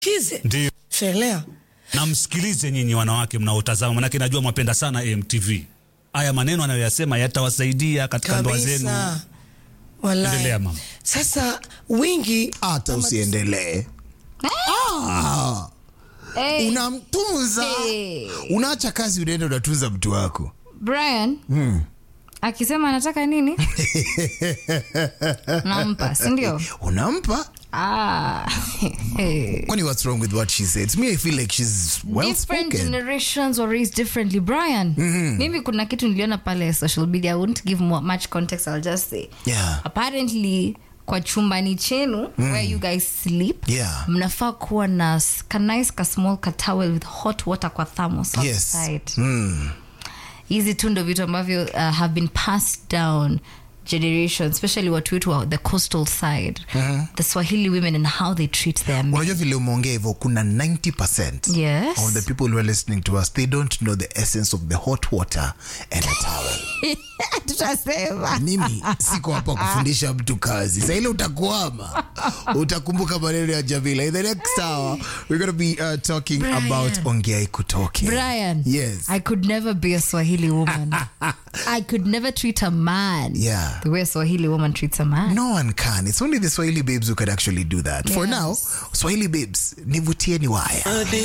kize Ndio. shelea na msikilize nyinyi wanawake mnaotazama, manake najua mwapenda sana AMTV. Haya maneno anayoyasema yatawasaidia katika ndoa zenu. kabisa. Wallahi. Endelea, mama. Sasa wingi hata usiendelee ah, Hey, unamtunza Hey. unaacha kazi unaenda unatunza mtu wako Brian akisema anataka nini nampa sindio unampa ah. kwani what's wrong with what she said to me i feel like she's well different spoken generations were raised differently brian mimi kuna kitu niliona pale social media i won't give more, much context i'll just say Yeah. apparently kwa chumbani chenu where you guys sleep Yeah. mnafaa kuwa na s- ka nice ka small ka towel with hot water kwa thermos yes outside mm. hizi tu ndo vitu ambavyo uh, have been passed down generation especially watu wetu wa the coastal side the swahili women and how they treat their men unajua vile umeongea hivyo kuna 90 Yes. of the people who are listening to us they don't know the essence of the hot water and a towel tutasema mimi siko hapa kufundisha mtu kazi saile utakwama utakumbuka maneno ya jamila in the next hour we're going to be uh, talking Brian. about ongea ikutoke brian yes i could never be a swahili woman i could never treat a man Yeah. the way a swahili woman treats a man no one can it's only the swahili babes who can actually do that for Yes. now swahili babes nivutieni waya